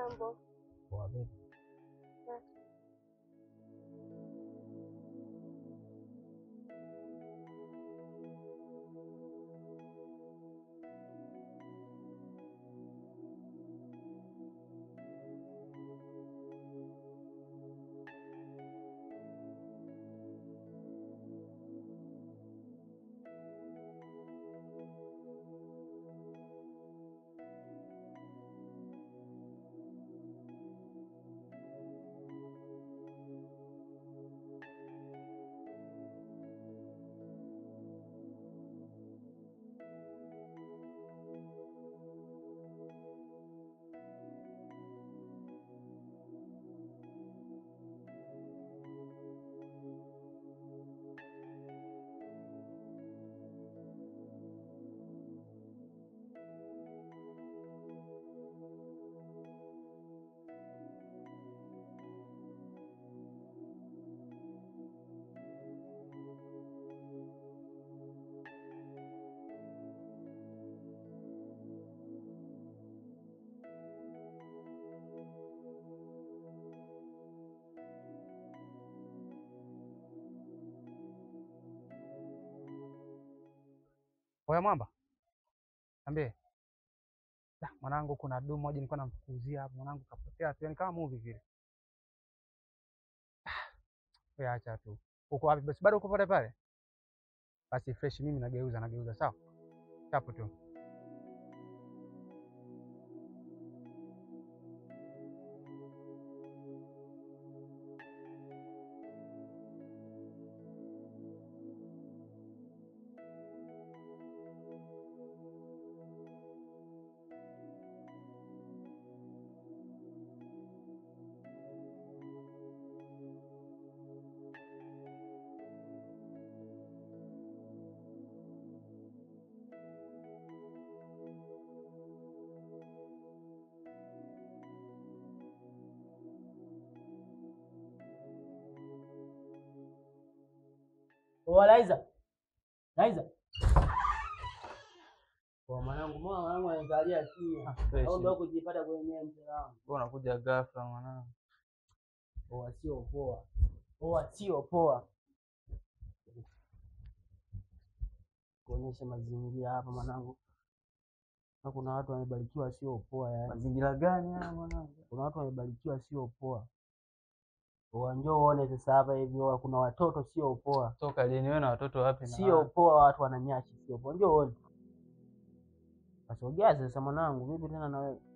Mambo Poa vipi? Oya mwamba, ambie Da, mwanangu, kuna dumu moja nilikuwa namfukuzia hapo, mwanangu kapotea tu, yani kama movie vile. Ah, Wewe acha tu. Uko wapi? Basi bado uko pale pale? Basi fresh, mimi nageuza nageuza, sawa? Chapo tu. Oa Laiza. Laiza. Kwa mwanangu, mbona mwanangu anaangalia kimya? Au ndio kujipata kwenye mzee wangu? Mbona unakuja ghafla mwanangu? Oa sio poa. Oa sio poa. Kuonyesha mazingira hapa mwanangu. Na kuna watu wamebarikiwa sio poa yani. Mazingira gani haya mwanangu? Kuna watu wamebarikiwa sio poa. Oa njoo uone sasa hapa hivi oa kuna watoto sio poa. Toka lini wewe na watoto wapi na Sio wapi? poa watu wananyashi sio poa. Njoo uone. Kasogea sasa mwanangu, vipi tena na wewe?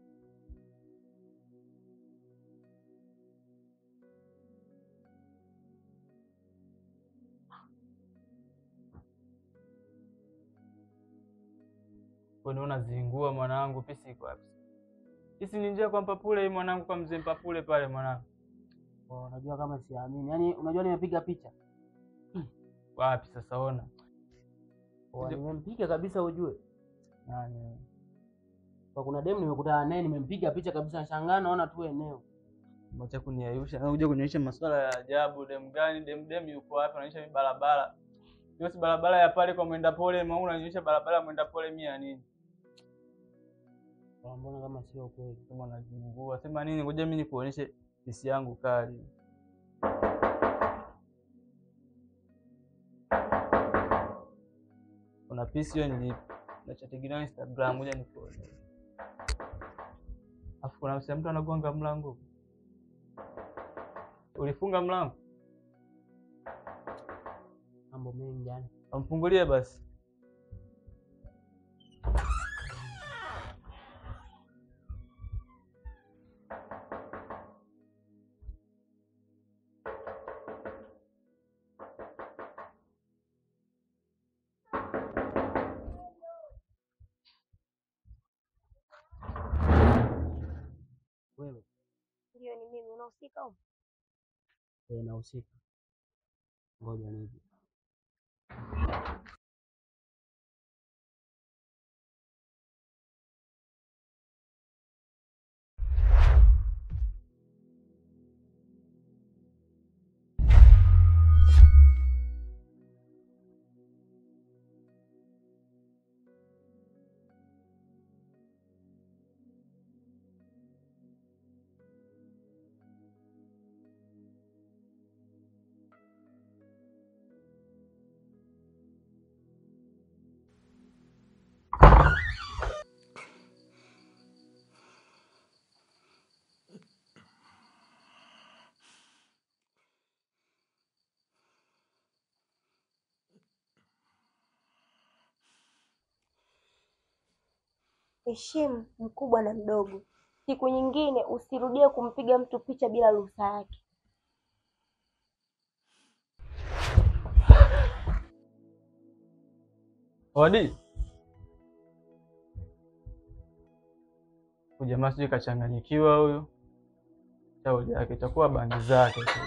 Kwani unazingua mwanangu, pisi iko wapi? Pisi ni njia kwa Mpapule hii mwanangu, kwa mzee Mpapule pale mwanangu. Oh, unajua kama siamini. Yaani unajua nimepiga picha. Wapi sasa ona? Oh, Ndio. nimempiga kabisa ujue. Nani? Kwa kuna demu nimekutana naye nimempiga picha kabisa nashangaa naona tu eneo. Acha kuniayusha. Unakuja kunionyesha masuala ya ajabu, dem gani? Dem dem yuko wapi? Unaonyesha mimi barabara. Hiyo si barabara ya pale kwa mwenda pole, maana unanionyesha barabara ya mwenda pole mimi ya nini? Kwa mbona kama sio kweli? Kama unajingua. Sema nini? Ngoja mimi nikuonyeshe pisi yangu kali. Kuna pisi hiyo nilipo. Nachategemea Instagram, ngoja nikuone. Afu kuna msema mtu anagonga mlango. Ulifunga mlango? Mambo mengi yani. Amfungulie basi. Wewe ndio ni mimi, unahusika huko? eh, nahusika. Ngoja nije. heshimu mkubwa na mdogo. Siku nyingine usirudie kumpiga mtu picha bila ruhusa yake. Odi. Huyu jamaa sijui kachanganyikiwa huyu. Shauri yake itakuwa bandi zake tu.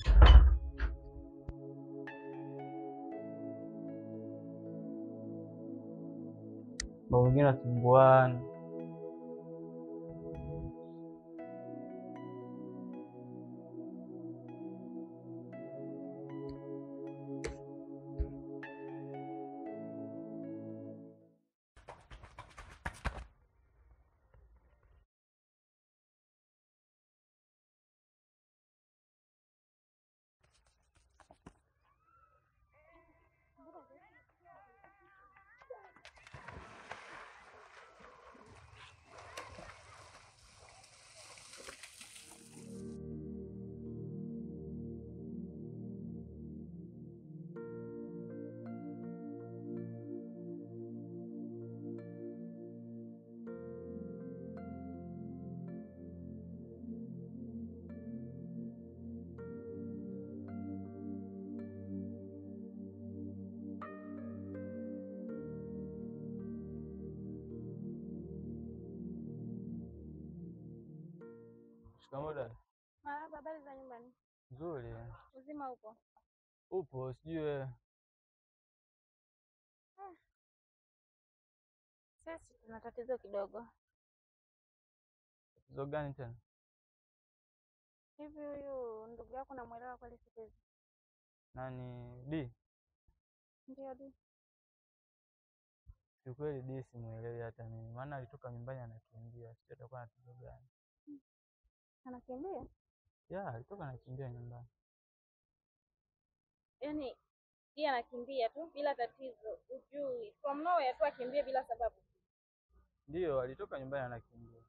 Mambo mengine nasumbuana. Shikamoo dada. Marahaba, habari za nyumbani? Nzuri. Uzima upo? Upo sijui wewe. Sisi tuna tatizo kidogo. Tatizo gani tena? Hivi huyu ndugu yako namwelewa kweli siku hizi? Nani D? Ndio di. Kiukweli D simuelewi hata mimi. Maana alitoka nyumbani anakimbia. Sijui atakuwa na tatizo gani. Anakimbia? Ya, alitoka anakimbia nyumbani. Yaani yeye anakimbia tu bila tatizo, ujui from nowhere tu akimbie bila sababu. Ndio, alitoka nyumbani anakimbia.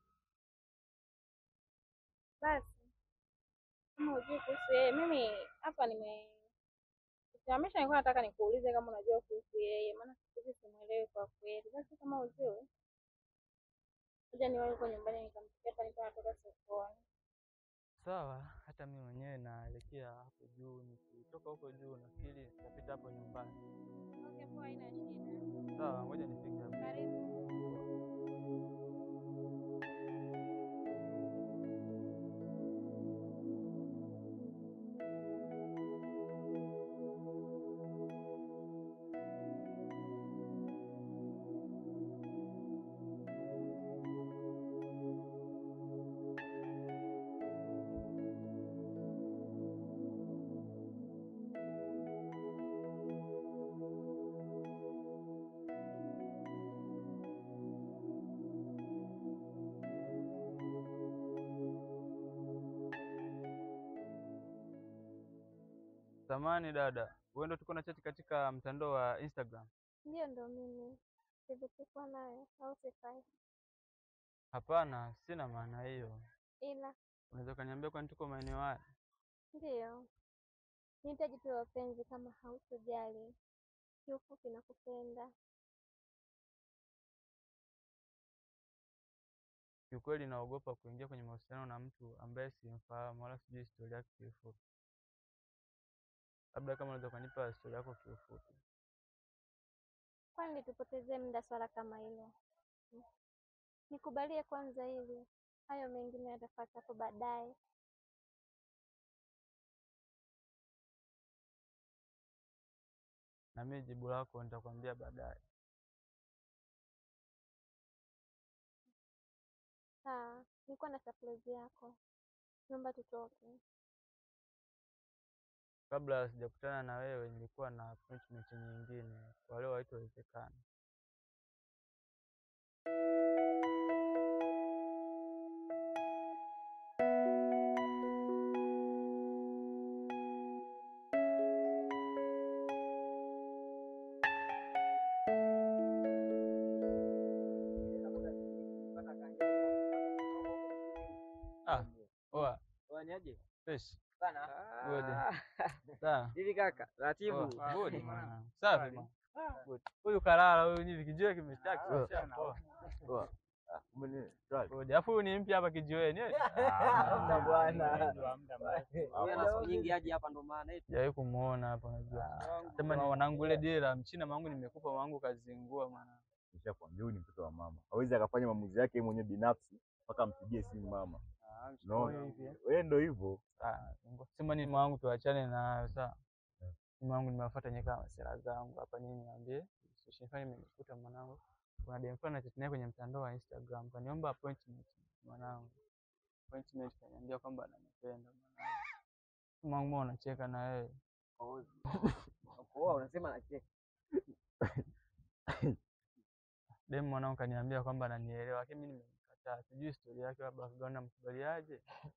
Basi kama ujui kuhusu yeye, mimi hapa nime kusimamisha, nilikuwa nataka nikuulize kama unajua kuhusu yeye, maana siku hizi simuelewi kwa kweli. Basi kama ujui, kuja niwahi huko nyumbani nikamsikia hapa, nilikuwa natoka sokoni. Sawa, hata mimi mwenyewe naelekea hapo juu. Nikitoka huko juu nafikiri nitapita hapo nyumbani. Okay, poa, haina shida. Sawa, ngoja nifike hapo. Karibu. Samani dada, wewe ndo tuko na chati katika mtandao wa Instagram? Ndio, ndo mimi. Sivyokuwa nayo au sifai, Hapana, sina maana hiyo. ila Unaweza ukaniambia kwani tuko maeneo haya? ndio nihitaji tu wapenzi, kama hautojali. Kiufupi nakupenda. Kiukweli naogopa kuingia kwenye mahusiano na mtu ambaye simfahamu wala sijui historia yake kiufupi. Labda kama unaweza ukanipa historia yako kiufupi. Kwani tupotezee muda swala kama hilo? Hmm. Nikubalie kwanza hili, hayo mengine yatafuata hapo baadaye. Na mimi jibu lako nitakwambia baadaye. Sawa, nilikuwa na surprise yako, naomba tutoke. Kabla sijakutana na wewe nilikuwa na appointment nyingine, kwa leo haitowezekana. Ah, poa. Fanyaje? Fresh. Sana. Good. Ah, Sawa. Hivi kaka, ratibu. Poa. Good mwana. Safi mwana. Good. Huyu kalala huyu hivi kijua kimeshtaki. Ah, Poa. Poa. Ah, kumbe ni shwari. Ngoja, Alafu huyu ni mpya hapa kijiweni. eh? Hamna bwana. Yeye ana siku nyingi aje hapa ndo maana eti. Sijawahi kumuona hapa unajua. Sema ni mwanangu ile dile la mchina mwanangu nimekupa mwanangu kazingua mwana. Nishakwambia huyu ni mtoto wa mama. Hawezi akafanya maamuzi yake yeye mwenyewe binafsi mpaka ampigie simu mama. Unaona? Wewe ndo hivyo. Ah, sema ni mwanangu tuachane nayo sawa. Mwanangu nimewafuata nyewe kama sera zangu hapa nini niambie. Usifanye nimekuta mwanangu. Kuna dem fulani nachati naye kwenye mtandao wa Instagram. Kaniomba appointment mwanangu. Appointment kaniambia kwamba ananipenda mwanangu. Mwanangu mbona unacheka na wewe? Kwa unasema nacheka. Dem mwanangu kaniambia kwamba ananielewa, lakini mimi nimemkataa. Sijui stori yake, labda background namkubaliaje.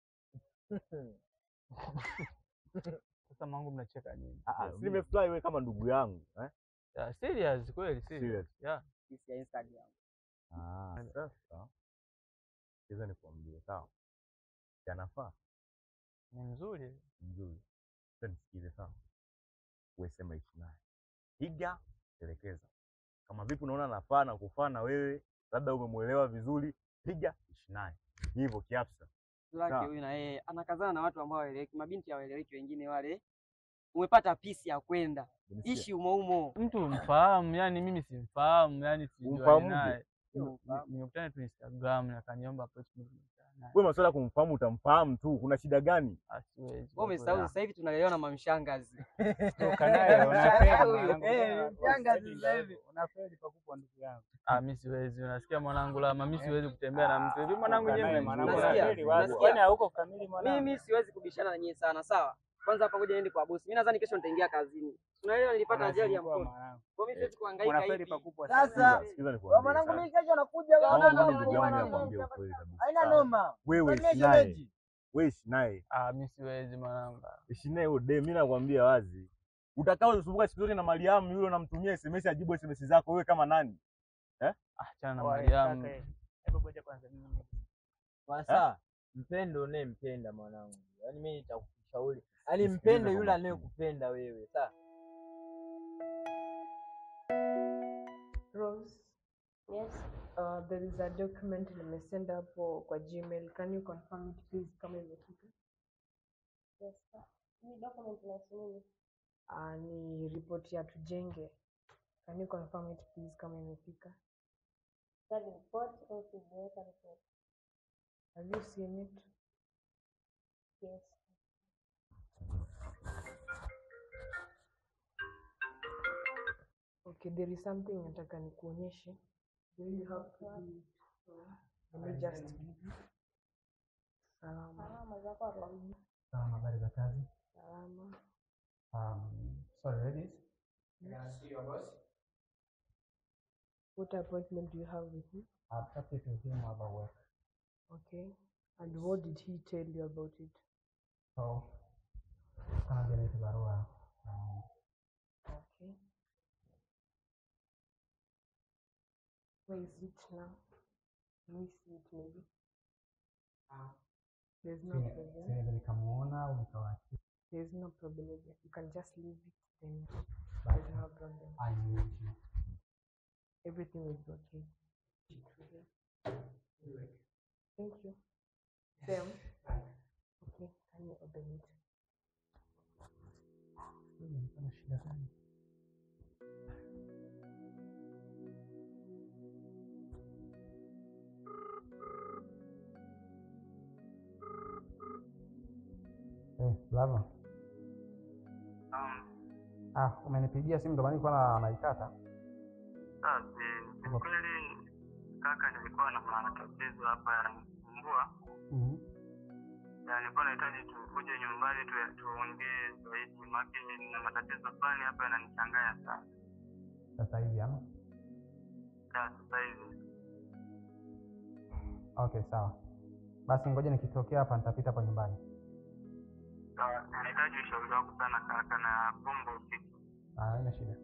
Sasa mwanangu mnacheka nini? Ah, ah, si nimefurahi wewe kama ndugu yangu, eh? Yeah, serious kweli serious. Serious. Yeah. Kisi ya Instagram. Ah, sasa. Sikiza nikwambie, sawa? Yanafaa Ni mzuri. mzuri. Sasa nisikize sawa. Wewe sema ishi naye. Piga, elekeza. Kama vipi unaona anafaa na kufaa na wewe, labda umemwelewa vizuri, piga ishi naye. Hivyo kiafsa. Lake Sawa. huyu na yeye anakazana na watu ambao hawaeleweki, mabinti hawaeleweki wengine wale. Umepata pisi ya kwenda. Unisikia? Ishi umo umo. Mtu mfahamu, yani mimi simfahamu, yani sijui Umfahamuje? naye. Ni- Nimekutana tu Instagram na kaniomba appointment nimekutana naye. Wewe masuala ya kumfahamu utamfahamu tu, kuna shida gani? Ah, siwezi. Wewe kwa umesahau kweli. sasa hivi tunalelewa na mamshangazi. Toka naye unafeli Huyu, mwanangu. eh, mshangazi Unafeli sasa hivi. Unafeli pakubwa ndugu yangu. Ah, mimi siwezi. Unasikia mwanangu lama, mimi siwezi kutembea na mtu hivi. Mwanangu Toka nyewe naye mnamjua. mwanangu, Nasikia, unafeli wapi? nasikia. Kwani hauko kamili mwanangu? Mimi siwezi kubishana na nyie sana, sawa? Kwanza hapa ngoja niende kwa bosi. Mimi nadhani kesho nitaingia kazini. Unaelewa nilipata ajali ya Unazingua mkono. mwanangu. Kwa mimi siwezi kuhangaika Unafeli hivi. pakubwa Sasa, sana. Sikiza, sikiza nikwambie. mwanangu sawa? mimi kesho nakuja Kama bwana. mimi ndugu yangu Bwana, nakwambia ukweli kabisa. Haina sawa? noma. Wewe Salimia ishi naye. shemeji. Wewe ishi naye. Ah, mimi siwezi mwanangu. Ishi naye huyo dem, mimi nakwambia wazi. Utakao usumbuka siku zote na Mariamu yule unamtumia SMS ajibu SMS zako wewe kama nani? Ah, achana na Oe, Mariamu. kaka, eh. Hebu ngoja kwanza mimi. Sasa mpende unayempenda mwanangu. Yaani mimi nitakushauri. Yaani Nisikilize mpende kwa yule makini. anayekupenda wewe. Sawa? Rose, Yes. uh, there is a document nimesend hapo kwa Gmail. Can you confirm it please kama imefika? Yes. sir. Hii document inahusu nini? Uh, ni report ya tujenge. Can you confirm it please kama imefika? Study report au kujiweka report? Have you seen it? Yes. Okay, there is something nataka nikuonyeshe. Do you have to do it? Let me just salama Salama zako hapa. Sawa, habari za kazi. salama. Um, sorry ladies. What appointment do you have with him? I've talked to him about work. Okay. And what did he tell you about it? So, kama generate barua. Um, Okay. Where is it now? Let me see it maybe. There's no si- problem. siwezi nikamuona au nikawaachia. There's no problem. with it. You can just leave it then. But There's no problem. I need you. Everything will be okay. Thank you. Sam. Okay, can you open it? Sijui nilikuwa na shida gani. Eh, Lava. Ah, umenipigia simu ndo maana nilikuwa na- naikata. Ni kweli kaka, nilikuwa na matatizo hapa yananisumbua, Mhm. na nilikuwa nahitaji tukuje nyumbani tu- tuongee zaidi, maana na matatizo fulani hapa yananichanganya sana. Sasa hivi ama? Ya, Sasa hivi Okay, sawa. Basi ngoja nikitokea hapa nitapita kwa nyumbani. sawa, nahitaji ushauri wako sana kaka, na bomba usiku. Ah, haina shida.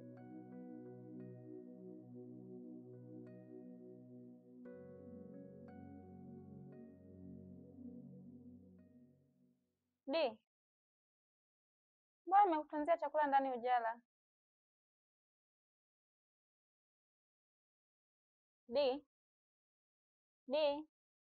Di, mbona nimekutanzia chakula ndani ujala? Di, Di,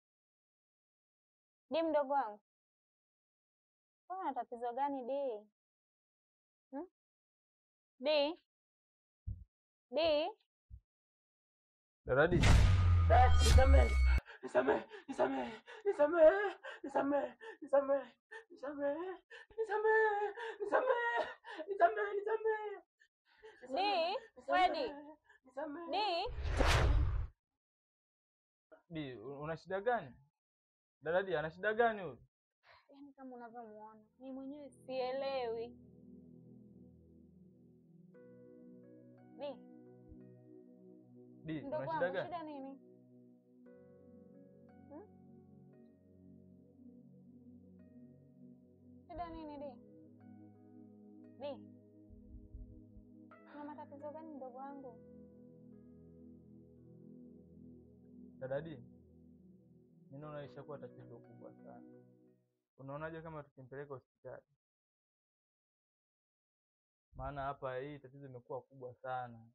Di mdogo wangu, wewe una tatizo gani Di? Hmm? Di, Di, Daradi, Nisamehe, nisamehe, nisamehe, nisamehe, nisamehe, nisamehe, nisamehe, nisamehe, nisamehe, nisamehe, nisamehe. Di, wewe Di, Di. Di, una shida gani? Daradi ana shida gani huyu? Yaani kama unavyomuona mimi mwenyewe sielewi. Di, Di, mdogo una shida wangu, gani? shida nini? Hmm? Shida nini Di? Di, una matatizo gani mdogo wangu? Daradi, mimi naona ishakuwa tatizo kubwa sana. Unaonaje kama tukimpeleka hospitali? Maana hapa hii tatizo imekuwa kubwa sana.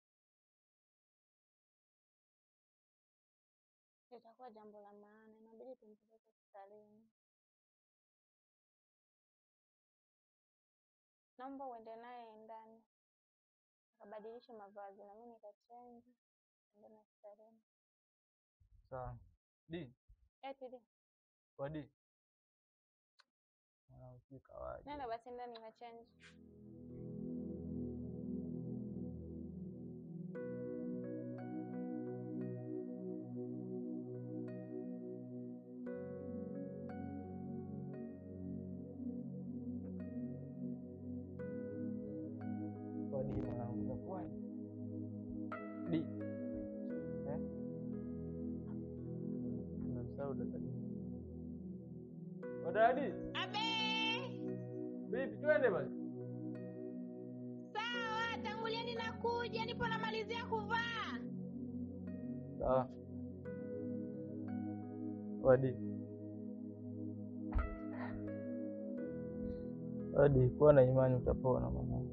Litakuwa jambo la maana, inabidi tumpeleke hospitalini. Naomba uende naye ndani akabadilishe mavazi na mimi nikachenji ende na hospitalini. Sawa. Di, Eti Di, wadi. Mwanangu sijui kawaje. nenda basi ndani nikachenji. Wadi mwanangu utakuwaje? Di. Eh? Nimemsahau Daradi. Daradi. Abe, Vipi twende basi? sawa, tangulieni nakuja, nipo namalizia kuvaa. Sawa. Wadi. Wadi, kuwa na imani utapona mwanangu.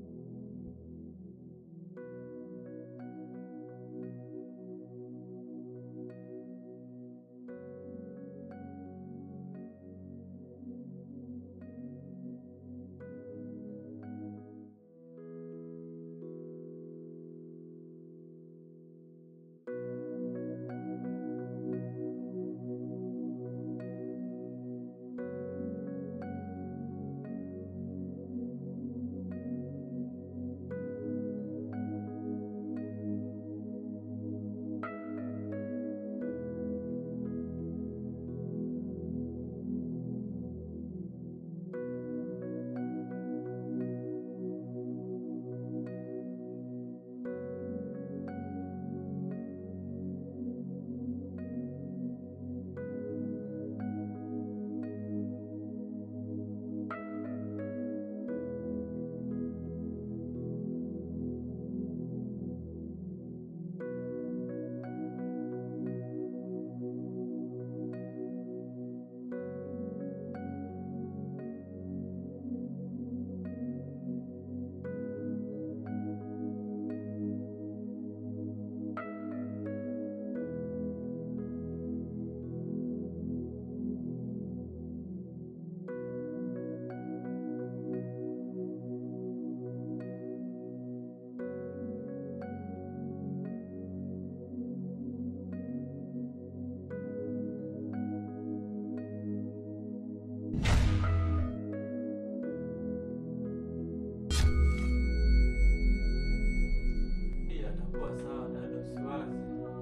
Hii atakuwa sawa dada, usiwazi.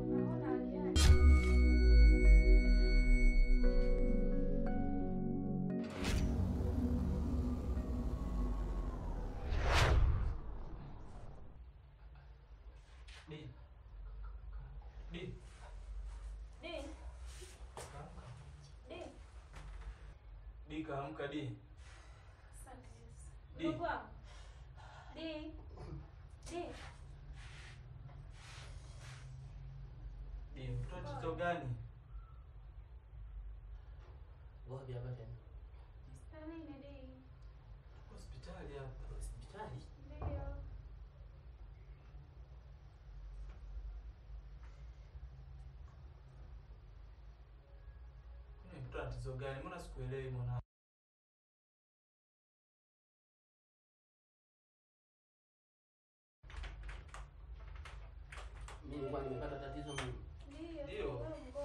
Di. Di. Di, Di, Di kaamka Di. asante Yesu. Di. Mdogo wangu. Di, Di, Di, mtoto tatizo gani? Wapi hapa tena? hospitalini Di. Hospitali hapa. Hospitali? Ndio. tatizo gani? Mbona sikuelewi mwanangu? Mimi nilikuwa nimepata tatizo mimi. Ndio.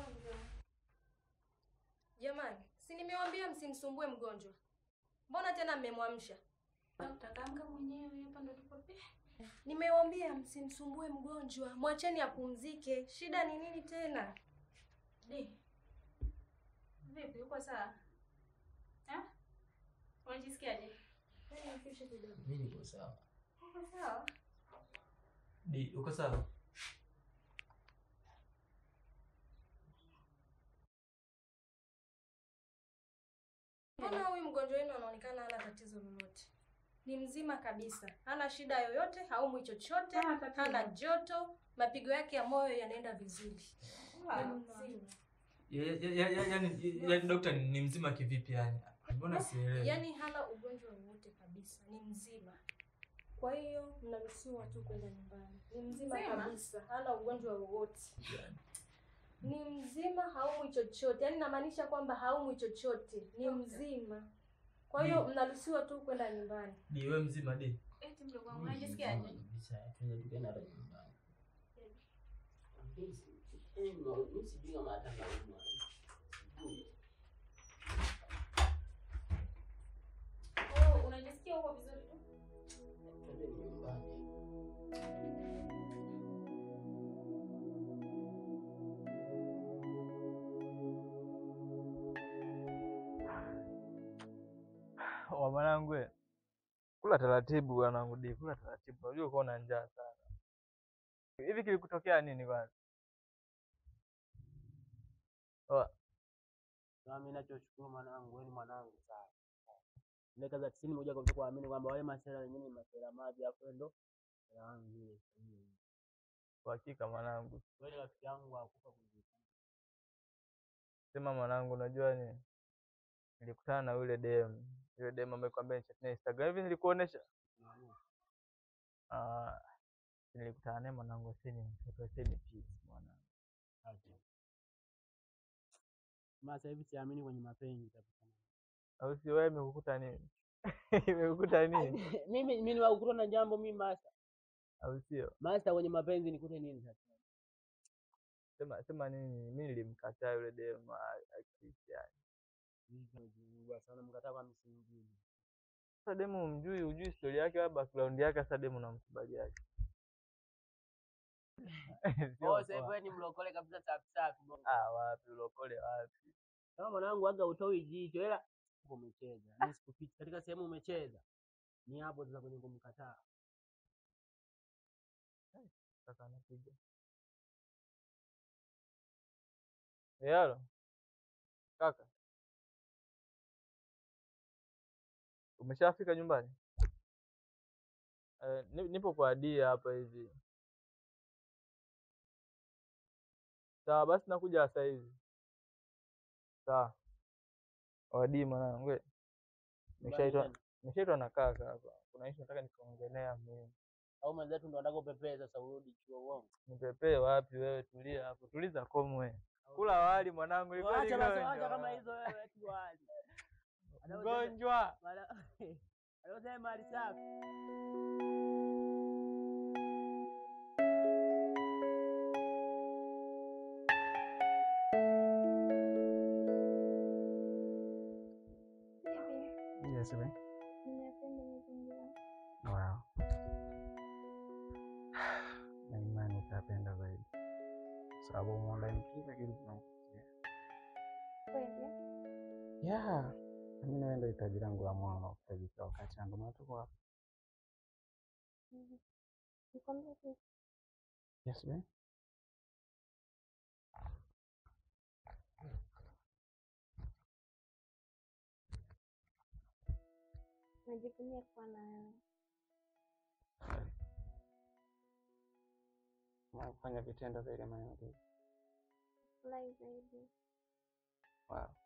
Jamani, si nimewambia msimsumbue mgonjwa. Mbona tena mmemwamsha? Utakamka mwenyewe hapa ndo tuko pe. Nimewambia msimsumbue mgonjwa, mwacheni apumzike. Shida ni nini tena? Di. Vipi, uko sawa? Eh? Unajisikiaje? Mimi niko sawa. Uko sawa? Di, uko sawa? Mbona huyu mgonjwa wenu anaonekana hana tatizo lolote? Ni mzima kabisa, hana shida yoyote, haumwi chochote, hana joto, mapigo yake ya moyo yanaenda vizuri. Ni mzima. Ya- ya- ya- ya- Yaani yaani dokta ni ni mzima kivipi yani? Mbona sielewi? Yaani hana ugonjwa wowote kabisa, ni mzima. Kwa hiyo mnaruhusiwa tu kwenda nyumbani. Ni mzima Mzima? kabisa, hana ugonjwa wowote. Ni mzima, haumwi chochote. Yaani namaanisha kwamba haumwi chochote, ni mzima. Kwa hiyo Ni- mnaruhusiwa tu kwenda nyumbani. Di, wewe mzima di? Eti mdogo wangu unajisikiaje? Kabisa, twende tukaenda hata nyumbani. Mimi si- mimi sijui kama hata naumwa. Sijui. Oh, unajisikia uko vizuri tu? Twende nyumbani. Wa mwanangu we. Kula taratibu bwanangu di, kula taratibu. Unajua uko na njaa sana. Hivi kilikutokea nini kwanza? Oa, Na mimi nachoshukuru mwanangu, wewe ni mwanangu sana. Ile kaza tisini moja kwa kuamini kwamba wale masela wengine ni masela maji afu wewe ndo masela wangu yule. kwa hakika mwanangu. Wewe ni rafiki yangu wa kufa kuzidi. Sema mwanangu, unajua ni nilikutana na yule dem, yule dem ambaye kwambia chat na Instagram hivi nilikuonesha. Ah, nilikutana naye mwanangu, asi ni mtoto, asi ni peace mwanangu. Aje. Maana sasa hivi siamini kwenye mapenzi kabisa. Au si wewe imekukuta nini? Imekukuta nini? Mimi mimi niwakutana na jambo mimi master. Au sio? Master kwenye mapenzi nikute nini sasa? Sema sema nini? Mimi nilimkataa yule dem akisi yani. Nilijua sana mkataa kwa msingi. Sasa demu umjui, hujui story yake wala background yake, sasa demu unamkubaliaje? Sio Oh, sasa hivi poa. wewe ni mlokole kabisa safi safi. Ah, wapi ulokole wapi? Kama mwanangu aga utoi jicho ila uko umecheza. Mimi sikufichi katika sehemu umecheza. Ni hapo sasa kwenye kumkataa. Sasa anapiga. Yalo. Kaka. Umeshafika nyumbani? Eh, ni- nipo kwa Adia hapa hivi. Sawa, basi nakuja sasa hivi. Sawa. Wadi mwanangu. we. Nimeshaitwa tena? nimeshaitwa na kaka hapa. Kuna issue nataka nikaongelea mimi. Au mwenzetu ndo anataka upepee sasa urudi chuo uongo. Nipepee wapi wewe? Tulia hapo. Tuliza komwe. Kula wali mwanangu, ilikuwa ni Acha basi gonjwa. acha kama hizo wewe eti wali. Mgonjwa. Alosema mali safi. Yes, babe. Ninapenda mazingira. Wow. Na imani utapenda zaidi. Sababu humo ndani kila kitu kinakufikia. Kweli? Yeah. Mimi na wewe ndio hitaji langu la moyo na kuhitaji kila wakati na ndio maana tuko hapa. Mhm. Nikwambie kitu. Yes, babe. Najivunia kuwa na wewe. Na kufanya vitendo zaidi ya maneno tu. Furahi zaidi. Wow.